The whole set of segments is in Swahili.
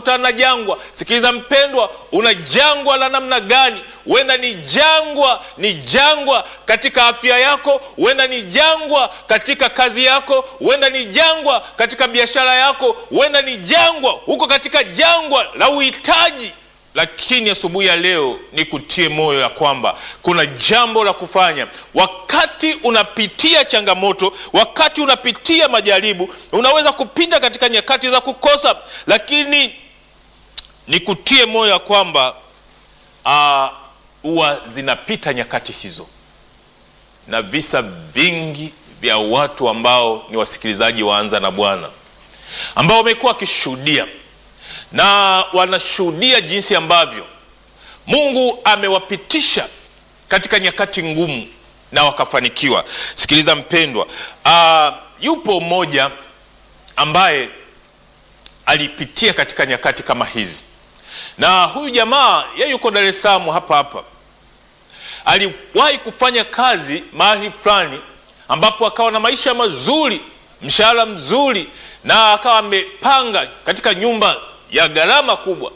unakutana na jangwa. Sikiliza mpendwa, una jangwa la namna gani? Huenda ni jangwa, ni jangwa katika afya yako, huenda ni jangwa katika kazi yako, huenda ni jangwa katika biashara yako, huenda ni jangwa huko katika jangwa la uhitaji lakini asubuhi ya leo ni kutie moyo ya kwamba kuna jambo la kufanya. Wakati unapitia changamoto, wakati unapitia majaribu, unaweza kupita katika nyakati za kukosa, lakini ni kutie moyo ya kwamba huwa zinapita nyakati hizo, na visa vingi vya watu ambao ni wasikilizaji waanza na Bwana ambao wamekuwa wakishuhudia na wanashuhudia jinsi ambavyo Mungu amewapitisha katika nyakati ngumu na wakafanikiwa. Sikiliza mpendwa, uh, yupo mmoja ambaye alipitia katika nyakati kama hizi, na huyu jamaa yeye yuko Dar es Salaam hapa hapa. Aliwahi kufanya kazi mahali fulani ambapo akawa na maisha mazuri, mshahara mzuri, na akawa amepanga katika nyumba ya gharama kubwa,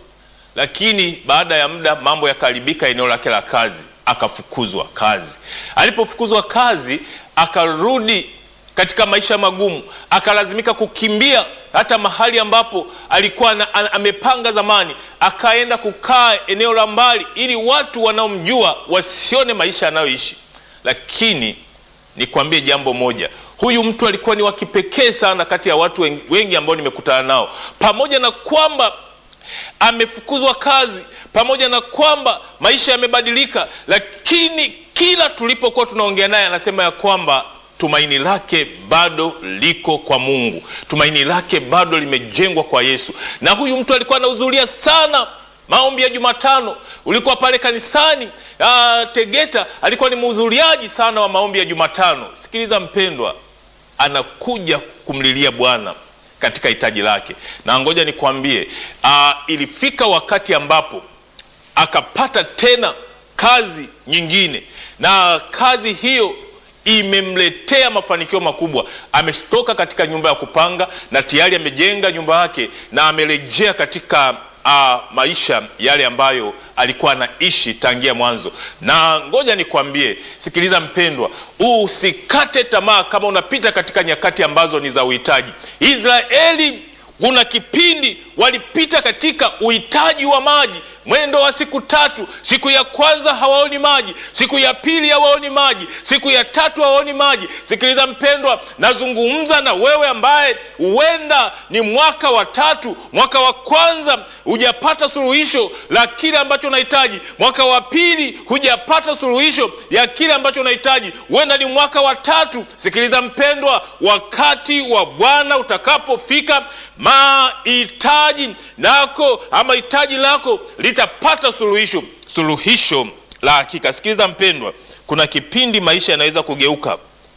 lakini baada ya muda mambo yakaharibika eneo lake la kazi, akafukuzwa kazi. Alipofukuzwa kazi, akarudi katika maisha magumu, akalazimika kukimbia hata mahali ambapo alikuwa na, amepanga zamani, akaenda kukaa eneo la mbali, ili watu wanaomjua wasione maisha anayoishi. Lakini nikwambie jambo moja, huyu mtu alikuwa ni wa kipekee sana kati ya watu wengi ambao nimekutana nao. Pamoja na kwamba amefukuzwa kazi, pamoja na kwamba maisha yamebadilika, lakini kila tulipokuwa tunaongea naye anasema ya kwamba tumaini lake bado liko kwa Mungu, tumaini lake bado limejengwa kwa Yesu. Na huyu mtu alikuwa anahudhuria sana maombi ya Jumatano. Ulikuwa pale kanisani uh, Tegeta, alikuwa ni mhudhuriaji sana wa maombi ya Jumatano. Sikiliza mpendwa, anakuja kumlilia Bwana katika hitaji lake, na ngoja nikwambie, uh, ilifika wakati ambapo akapata tena kazi nyingine, na kazi hiyo imemletea mafanikio makubwa. Ametoka katika nyumba ya kupanga na tayari amejenga nyumba yake na amerejea katika uh, maisha yale ambayo alikuwa anaishi tangia mwanzo. Na ngoja nikwambie, sikiliza mpendwa, usikate tamaa kama unapita katika nyakati ambazo ni za uhitaji. Israeli kuna kipindi walipita katika uhitaji wa maji mwendo wa siku tatu. Siku ya kwanza hawaoni maji, siku ya pili hawaoni maji, siku ya tatu hawaoni maji. Sikiliza mpendwa, nazungumza na wewe ambaye huenda ni mwaka wa tatu, mwaka wa kwanza hujapata suluhisho la kile ambacho unahitaji, mwaka wa pili hujapata suluhisho ya kile ambacho unahitaji, huenda ni mwaka wa tatu. Sikiliza mpendwa, wakati wa Bwana utakapofika mahitaji nako ama hitaji lako litapata suluhisho, suluhisho la hakika. Sikiliza mpendwa, kuna kipindi maisha yanaweza kugeuka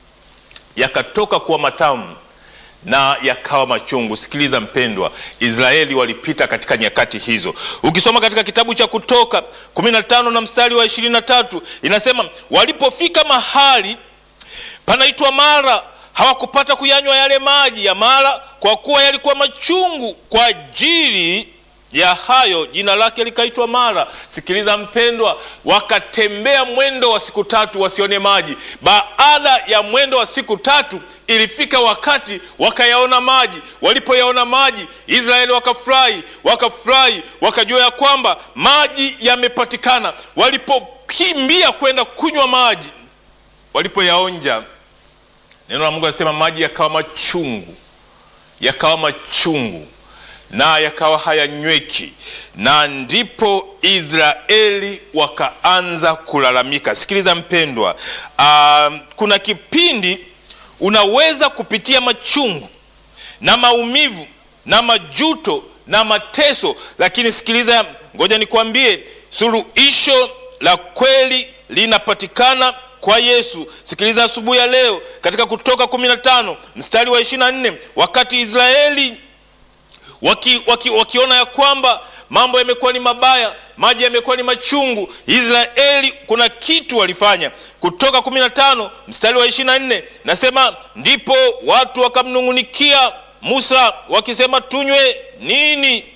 yakatoka kuwa matamu na yakawa machungu. Sikiliza mpendwa, Israeli walipita katika nyakati hizo. Ukisoma katika kitabu cha Kutoka 15 na mstari wa 23 inasema, walipofika mahali panaitwa Mara hawakupata kuyanywa yale maji ya Mara, kwa kuwa yalikuwa machungu. Kwa ajili ya hayo jina lake likaitwa Mara. Sikiliza mpendwa, wakatembea mwendo wa siku tatu wasione maji. Baada ya mwendo wa siku tatu, ilifika wakati wakayaona maji. Walipoyaona maji, Israeli wakafurahi, wakafurahi, wakajua ya kwamba maji yamepatikana. Walipokimbia kwenda kunywa maji, walipoyaonja Neno la Mungu anasema maji yakawa machungu, yakawa machungu na yakawa hayanyweki, na ndipo Israeli wakaanza kulalamika. Sikiliza mpendwa, uh, kuna kipindi unaweza kupitia machungu na maumivu na majuto na mateso, lakini sikiliza, ngoja nikwambie, suluhisho la kweli linapatikana kwa Yesu. Sikiliza asubuhi ya leo katika Kutoka 15 mstari wa 24, wakati Israeli waki, waki, wakiona ya kwamba mambo yamekuwa ni mabaya, maji yamekuwa ni machungu, Israeli kuna kitu walifanya. Kutoka 15 mstari wa 24 nasema, ndipo watu wakamnung'unikia Musa wakisema, tunywe nini